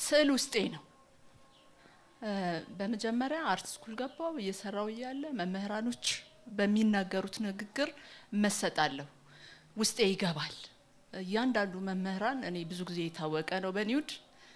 ስዕል ውስጤ ነው። በመጀመሪያ አርት ስኩል ገባው። እየሰራው እያለ መምህራኖች በሚናገሩት ንግግር እመሰጣለሁ፣ ውስጤ ይገባል። እያንዳንዱ መምህራን እኔ ብዙ ጊዜ የታወቀ ነው በኒውድ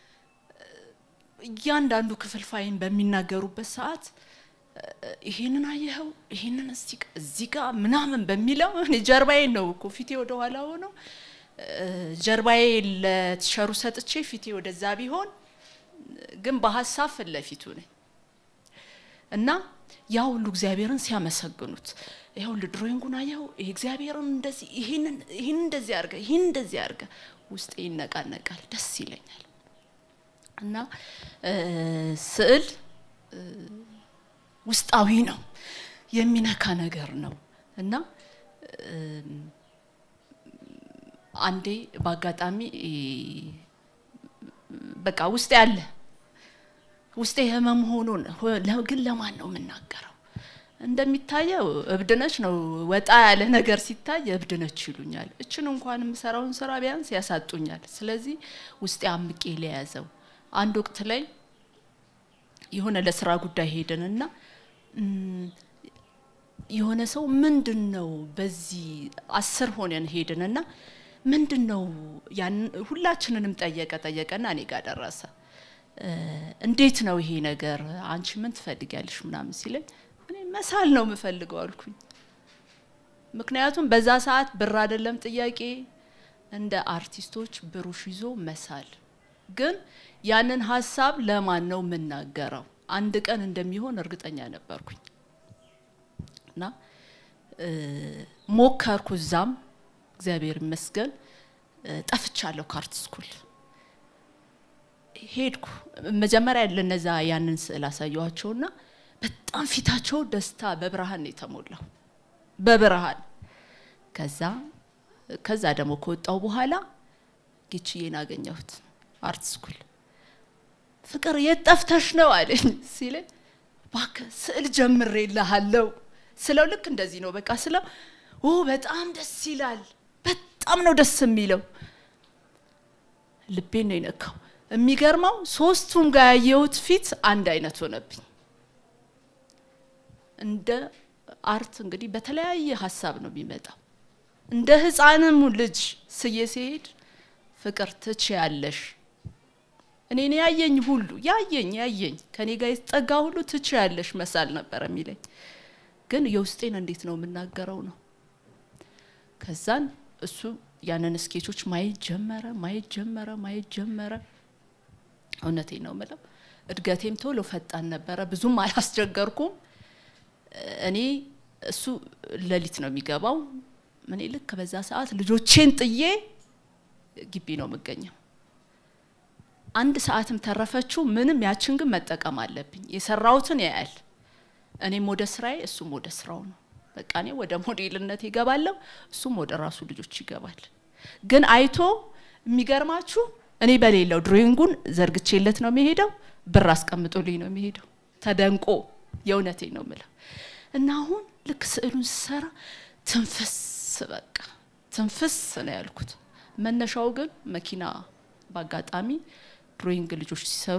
እያንዳንዱ ክፍልፋይን በሚናገሩበት ሰዓት ይሄንን አየኸው፣ ይሄንን እዚህ ጋር ምናምን በሚለው እኔ ጀርባዬን ነው እኮ ፊቴ ወደ ኋላ ሆነው ጀርባዬ ለቲሸሩ ሰጥቼ ፊቴ ወደዛ ቢሆን ግን በሀሳብ ፊት ለፊቱ ነኝ እና ያ ሁሉ እግዚአብሔርን ሲያመሰግኑት ይኸውልህ ድሮይንጉን አየኸው፣ ይሄ እግዚአብሔርን እንደዚህ ይህንን ይህን እንደዚህ አድርገህ ይህን እንደዚህ አድርገህ ውስጤ ይነቃነቃል፣ ደስ ይለኛል። እና ስዕል ውስጣዊ ነው፣ የሚነካ ነገር ነው እና አንዴ በአጋጣሚ በቃ ውስጤ አለ ውስጤ ህመም ሆኖን ግን ለማን ነው የምናገረው? እንደሚታየው እብድነች ነው። ወጣ ያለ ነገር ሲታይ እብድነች ይሉኛል። እችን እንኳን የምሰራውን ስራ ቢያንስ ያሳጡኛል። ስለዚህ ውስጤ አምቄ ለያዘው አንድ ወቅት ላይ የሆነ ለስራ ጉዳይ ሄድንና የሆነ ሰው ምንድን ነው በዚህ አስር ሆነን ሄድንና ምንድን ነው ያን ሁላችንንም ጠየቀ ጠየቀና እኔ ጋር ደረሰ። እንዴት ነው ይሄ ነገር አንቺ ምን ትፈልጊያለሽ ምናምን ሲለኝ እኔ መሳል ነው የምፈልገው አልኩኝ። ምክንያቱም በዛ ሰዓት ብር አይደለም ጥያቄ፣ እንደ አርቲስቶች ብሩሽ ይዞ መሳል ግን ያንን ሀሳብ ለማን ነው የምናገረው? አንድ ቀን እንደሚሆን እርግጠኛ ነበርኩኝ እና ሞከርኩ። እዛም እግዚአብሔር ይመስገን ጠፍቻለሁ ከአርት ስኩል ሄድኩ። መጀመሪያ ለነዛ ያንን ስዕል አሳየኋቸውና በጣም ፊታቸው ደስታ በብርሃን ነው የተሞላው በብርሃን ከዛ ከዛ ደግሞ ከወጣው በኋላ ጌችዬን አገኘሁት አርት ስኩል ፍቅር የት ጠፍተሽ ነው አለኝ ሲለኝ እባክህ ስዕል ጀምሬልሃለሁ ስለው ልክ እንደዚህ ነው በቃ ስለው ኦ በጣም ደስ ይላል በጣም ነው ደስ የሚለው ልቤን ነው የነካው የሚገርመው ሶስቱም ጋር ያየሁት ፊት አንድ አይነት ሆነብኝ እንደ አርት እንግዲህ በተለያየ ሀሳብ ነው የሚመጣው እንደ ህፃንም ልጅ ስዬ ሲሄድ ፍቅር ትች ያለሽ እኔን ያየኝ ሁሉ ያየኝ ያየኝ ከኔ ጋር የተጠጋ ሁሉ ትች ያለሽ መሳል ነበር የሚለኝ ግን የውስጤን እንዴት ነው የምናገረው ነው ከዛን እሱ ያንን ስኬቾች ማየት ጀመረ ማየት ጀመረ ማየት ጀመረ እውነቴ ነው ምለው እድገቴም ቶሎ ፈጣን ነበረ ብዙም አላስቸገርኩም እኔ እሱ ሌሊት ነው የሚገባው እኔ ልክ በዛ ሰዓት ልጆቼን ጥዬ ግቢ ነው የምገኘው አንድ ሰዓትም ተረፈችው ምንም ያችን ግን መጠቀም አለብኝ የሰራውትን ያያል እኔም ወደ ስራዬ እሱም ወደ ስራው ነው በቃ እኔ ወደ ሞዴልነት ይገባለሁ እሱም ወደ ራሱ ልጆች ይገባል ግን አይቶ የሚገርማችሁ እኔ በሌለው ድሮይንጉን ዘርግቼለት ነው የሚሄደው ብር አስቀምጦልኝ ነው የሚሄደው ተደንቆ የእውነቴ ነው ምለው እና አሁን ልክ ስዕሉን ስሰራ ትንፍስ በቃ ትንፍስ ነው ያልኩት መነሻው ግን መኪና በአጋጣሚ ድሮይንግ ልጆች ሲሰሩ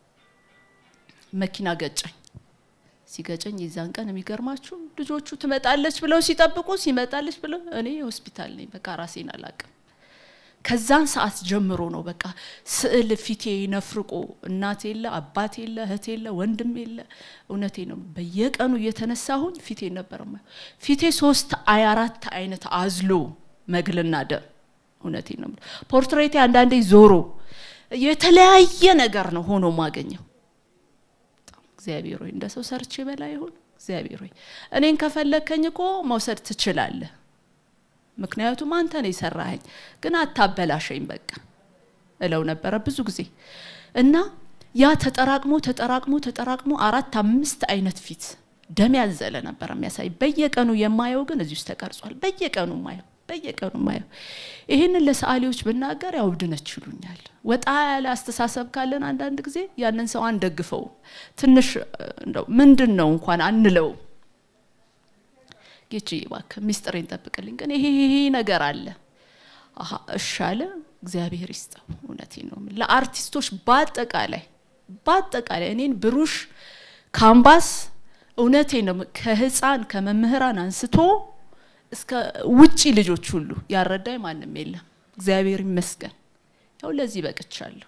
መኪና ገጨኝ ሲገጨኝ የዛን ቀን የሚገርማችሁ ልጆቹ ትመጣለች ብለው ሲጠብቁ ሲመጣለች ብለው እኔ ሆስፒታል ነኝ በቃ ራሴን አላቅም ከዛን ሰዓት ጀምሮ ነው በቃ ስዕል ፊቴ ነፍርቆ እናት የለ አባት የለ እህት የለ ወንድም የለ እውነቴ ነው በየቀኑ እየተነሳሁኝ ፊቴ ነበር ፊቴ ሶስት አይ አራት አይነት አዝሎ መግልና ደም እውነቴ ነው ፖርትሬቴ አንዳንዴ ዞሮ የተለያየ ነገር ነው ሆኖ ማገኘው እግዚአብሔር ሆይ እንደ ሰው ሰርቼ በላ ይሁን እግዚአብሔር ሆይ እኔን ከፈለከኝ እኮ መውሰድ ትችላለህ ምክንያቱም አንተ ነው የሰራኸኝ ግን አታበላሸኝ በቃ እለው ነበረ ብዙ ጊዜ እና ያ ተጠራቅሞ ተጠራቅሞ ተጠራቅሞ አራት አምስት አይነት ፊት ደም ያዘለ ነበር የሚያሳይ በየቀኑ የማየው ግን እዚህ ውስጥ ተቀርጿል በየቀኑ ማየው በየቀኑ ማየው ይህንን ለሰዓሊዎች ብናገር ያው እብድነች ይሉኛል ወጣ ያለ አስተሳሰብ ካለን አንዳንድ ጊዜ ያንን ሰው አንደግፈው ትንሽ እንደው ምንድን ነው እንኳን አንለው ጌች እባክህ ሚስጥሬን ጠብቅልኝ ግን ይሄ ይሄ ነገር አለ እሺ አለ እግዚአብሔር ይስጠው። እውነቴ ነው። ለአርቲስቶች በአጠቃላይ በአጠቃላይ እኔን ብሩሽ ካምባስ እውነቴ ነው ከህፃን ከመምህራን አንስቶ እስከ ውጪ ልጆች ሁሉ ያረዳኝ ማንም የለም። እግዚአብሔር ይመስገን። ያው ለዚህ በቅቻለሁ።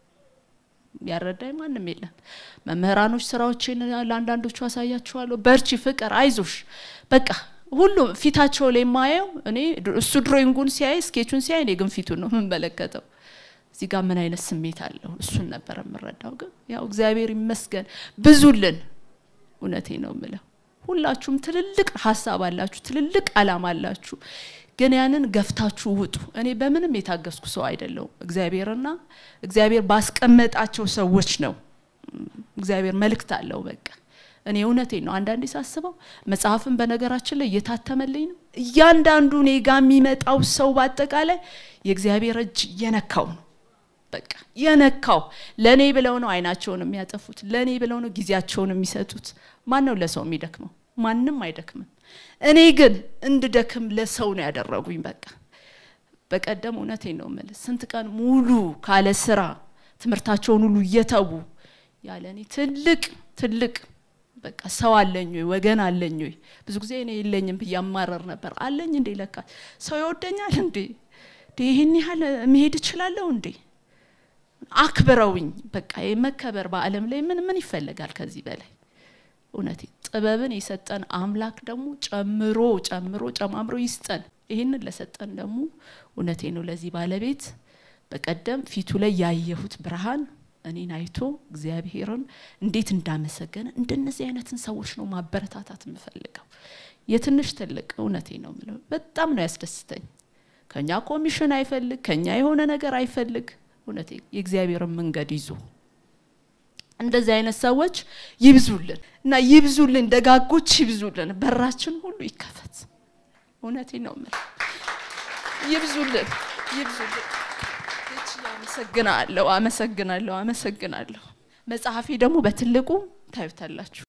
ያረዳኝ ማንም የለም። መምህራኖች ስራዎችን ለአንዳንዶቹ አሳያችኋለሁ። በርቺ፣ ፍቅር፣ አይዞሽ በቃ ሁሉም ፊታቸው ላይ የማየው እኔ እሱ ድሮይንጉን ሲያይ ስኬቹን ሲያይ እኔ ግን ፊቱን ነው የምመለከተው። እዚህ ጋር ምን አይነት ስሜት አለው እሱን ነበር የምረዳው። ግን ያው እግዚአብሔር ይመስገን ብዙልን። እውነቴ ነው የምለው ሁላችሁም ትልልቅ ሀሳብ አላችሁ፣ ትልልቅ አላማ አላችሁ። ግን ያንን ገፍታችሁ ውጡ። እኔ በምንም የታገስኩ ሰው አይደለሁም። እግዚአብሔርና እግዚአብሔር ባስቀመጣቸው ሰዎች ነው። እግዚአብሔር መልእክት አለው። በቃ እኔ እውነቴን ነው። አንዳንዴ ሳስበው መጽሐፍን በነገራችን ላይ እየታተመልኝ ነው። እያንዳንዱ እኔ ጋ የሚመጣው ሰው በአጠቃላይ የእግዚአብሔር እጅ የነካው ነው። በቃ የነካው ለእኔ ብለው ነው አይናቸውን የሚያጠፉት፣ ለእኔ ብለው ነው ጊዜያቸውን የሚሰጡት። ማን ነው ለሰው የሚደክመው? ማንም አይደክምም። እኔ ግን እንድደክም ለሰው ነው ያደረጉኝ። በቃ በቀደም እውነቴን ነው የምልህ ስንት ቀን ሙሉ ካለ ስራ ትምህርታቸውን ሁሉ እየተዉ ያለ እኔ ትልቅ ትልቅ በቃ ሰው አለኝ ወይ ወገን አለኝ ወይ? ብዙ ጊዜ እኔ የለኝም ብዬ አማረር ነበር። አለኝ እንዴ ለካ ሰው ይወደኛል እንዴ ይህን ያህል መሄድ እችላለሁ እንዴ? አክብረውኝ በቃ የመከበር በዓለም ላይ ምን ምን ይፈለጋል ከዚህ በላይ? እውነቴ ጥበብን የሰጠን አምላክ ደግሞ ጨምሮ ጨምሮ ጨማምሮ ይስጠን። ይህንን ለሰጠን ደግሞ እውነቴ ነው ለዚህ ባለቤት በቀደም ፊቱ ላይ ያየሁት ብርሃን እኔን አይቶ እግዚአብሔርን እንዴት እንዳመሰገነ እንደነዚህ አይነትን ሰዎች ነው ማበረታታት የምፈልገው። የትንሽ ትልቅ እውነቴ ነው የምለው በጣም ነው ያስደስተኝ። ከኛ ኮሚሽን አይፈልግ፣ ከኛ የሆነ ነገር አይፈልግ። እውነቴ የእግዚአብሔርን መንገድ ይዞ እንደዚህ አይነት ሰዎች ይብዙልን እና ይብዙልን፣ ደጋጎች ይብዙልን፣ በራችን ሁሉ ይከፈት። እውነቴ ነው የምለው ይብዙልን፣ ይብዙልን። አመሰግናለሁ፣ አመሰግናለሁ፣ አመሰግናለሁ። መጽሐፌ ደግሞ በትልቁ ታዩታላችሁ።